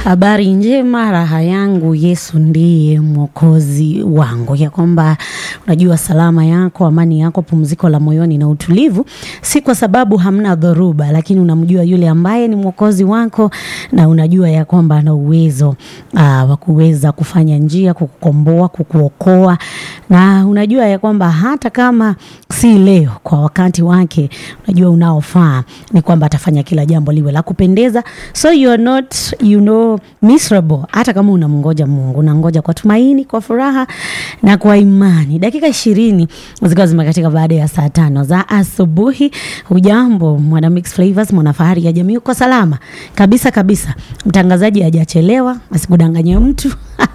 Habari njema, raha yangu, Yesu ndiye mwokozi wangu, ya kwamba unajua salama yako, amani yako, pumziko la moyoni na utulivu, si kwa sababu hamna dhoruba, lakini unamjua yule ambaye ni mwokozi wako, na unajua ya kwamba ana uwezo aa, wa kuweza kufanya njia, kukukomboa, kukuokoa, na unajua ya kwamba hata kama si leo, kwa wakati wake, unajua unaofaa ni kwamba atafanya kila jambo liwe la kupendeza, so you are not you know miserable. Hata kama unamngoja Mungu, unangoja kwa tumaini, kwa furaha na kwa imani. Dakika ishirini zikiwa zimekatika baada ya saa tano za asubuhi. Hujambo mwana Mix Flavors, mwana fahari ya jamii, uko salama kabisa kabisa. Mtangazaji hajachelewa, asikudanganye mtu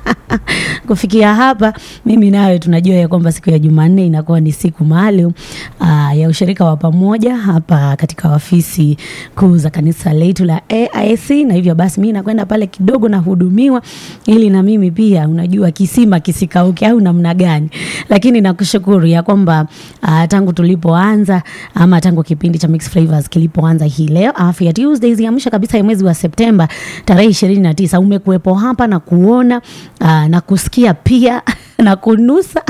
kufikia hapa mimi nawe tunajua ya kwamba siku ya Jumanne inakuwa ni siku maalum uh, ya ushirika wa pamoja hapa katika ofisi kuu za kanisa letu la AIC, na hivyo basi mimi nakwenda pale kidogo nahudumiwa, ili na mimi pia unajua kisima kisikauke au namna gani, lakini nakushukuru ya kwamba uh, tangu tulipoanza ama tangu kipindi cha Mix Flavors kilipoanza hii leo Afya Tuesdays ya mwisho kabisa ya mwezi wa Septemba tarehe ishirini na tisa umekuwepo hapa na kuona uh, na kusikia pia na kunusa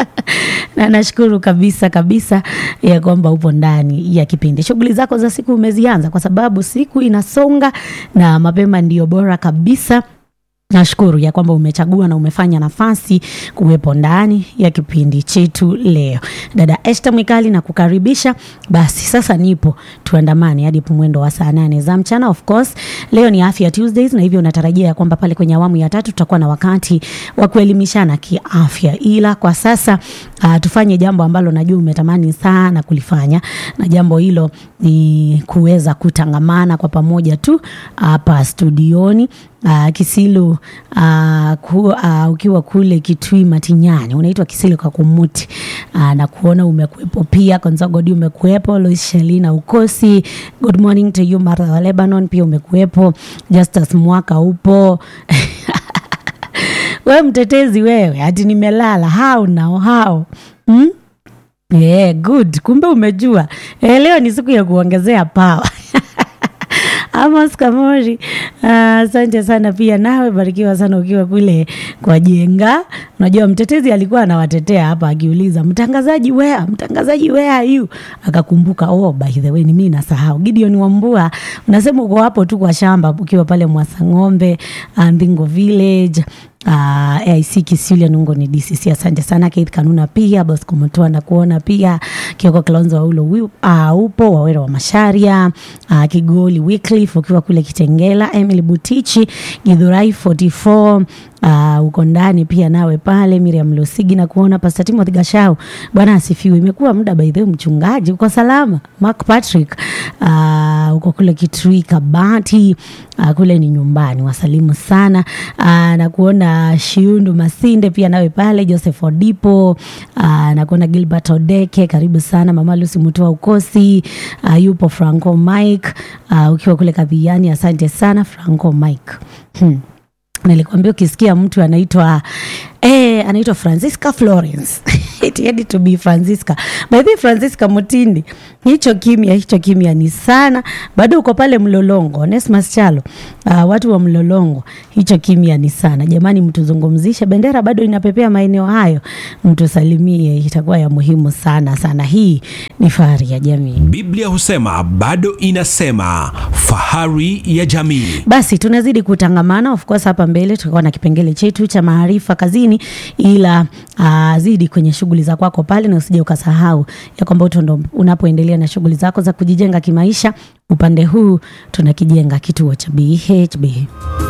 na nashukuru kabisa kabisa ya kwamba upo ndani ya kipindi. Shughuli zako za siku umezianza, kwa sababu siku inasonga na mapema ndiyo bora kabisa. Nashukuru ya kwamba umechagua na umefanya nafasi kuwepo ndani ya kipindi chetu leo. Dada Esther Mwikali na kukaribisha. Basi sasa nipo tuandamane hadi mwendo wa saa nane za mchana. Of course leo ni Afya Tuesdays, na hivyo natarajia ya kwamba pale kwenye awamu ya tatu tutakuwa na wakati wa kuelimishana kiafya, ila kwa sasa uh, tufanye jambo ambalo najua umetamani sana kulifanya, na jambo hilo ni kuweza kutangamana kwa pamoja tu hapa studioni Uh, Kisilu uh, ku, uh, ukiwa kule Kitui Matinyani unaitwa Kisilu Kakumuti uh, na kuona umekuepo pia Konzogodi umekuepo Lois Shelina Ukosi, good morning to you Martha wa Lebanon pia umekuepo Justus Mwaka upo we mtetezi wewe, ati nimelala how now how hmm? Yeah, good. Kumbe umejua eh, leo ni siku ya kuongezea power Amos Kamori, asante uh, sana pia nawe barikiwa sana ukiwa kule kwa Jenga. Unajua mtetezi alikuwa anawatetea hapa akiuliza mtangazaji where, mtangazaji where are you? Akakumbuka oh, by the way ni mimi nasahau. Gideon Wambua unasema uko hapo tu kwa shamba ukiwa pale Mwasang'ombe, Mbingo Village Uh, AIC Kisilia Nungo ni DCC. Asante sana Keith Kanuna pia Bosco Mutua na kuona pia Kioko Kilonzo wa ulo uh, upo Wawera wa Masharia uh, Kigoli Wycliffe ukiwa kule Kitengela, Emily Butichi Githurai 44 Uh, uko ndani pia nawe pale Miriam Lusigi na kuona Pastor Timothy Gashau. Bwana asifiwe. Imekuwa muda by the way, mchungaji uko salama? Mark Patrick uh, uko kule Kitui Kabati uh, kule ni nyumbani, wasalimu sana uh, na kuona Shiundu Masinde pia nawe pale Joseph Odipo uh, na kuona Gilbert Odeke, karibu sana mama Lucy Mutua Ukosi uh, yupo Franco Mike uh, ukiwa kule Kadhiani, asante sana Franco Mike hmm. Nilikwambia ukisikia mtu anaitwa eh, anaitwa Francisca Florence it had to be Francisca. By the way, Francisca Mutindi, hicho kimya hicho kimya ni sana. Bado uko pale Mlolongo, Onesmus Chalo. Uh, watu wa Mlolongo, hicho kimya ni sana. Jamani, mtuzungumzishe, bendera bado inapepea maeneo hayo, mtusalimie, itakuwa ya muhimu sana sana. Hii ni fahari ya jamii. Biblia husema bado inasema fahari ya jamii. Basi tunazidi kutangamana, of course hapa mbele tutakuwa na kipengele chetu cha maarifa kazini, ila uh, zidi kwenye shughuli za kwako pale, na usije ukasahau ya kwamba ndo unapoendelea na shughuli zako za kujijenga kimaisha. Upande huu tunakijenga kituo cha BHB.